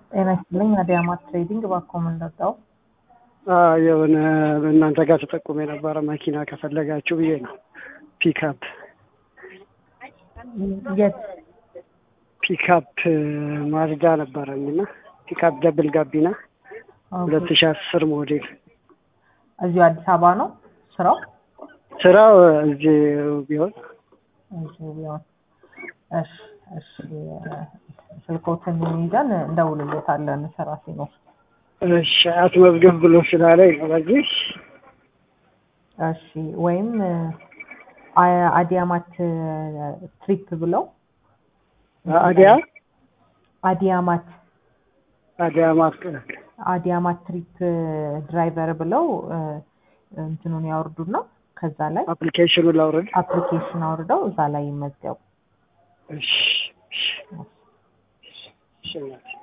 ጤና ይስጥልኝ። አዲያማት ትሬዲንግ እባክዎ ምን ልርዳው? የሆነ እናንተ ጋር ተጠቁሞ የነበረ መኪና ከፈለጋችሁ ብዬ ነው። ፒክአፕ የት? ፒክአፕ ማዝዳ ነበረኝ እና ፒክአፕ ደብል ጋቢና ሁለት ሺ አስር ሞዴል እዚሁ አዲስ አበባ ነው ስራው? ስራው እዚህ ቢሆን እዚሁ ቢሆን እሺ፣ እሺ። ስልኮትን ይዘን እንደውልሎታለን ስራ ሲኖር። እሺ አስመዝገብ ብሎ ስላለኝ ነው። በዚህ እሺ ወይም አ- አዲያማት ትሪፕ ብለው አዲያ አዲያማት አዲያማት አዲያማት ትሪፕ ድራይቨር ብለው እንትኑን ያወርዱና ከዛ ላይ አፕሊኬሽኑ ላውረድ። አፕሊኬሽን አውርደው እዛ ላይ ይመዝገቡ። እሺ እሺ እሺ እናቴ።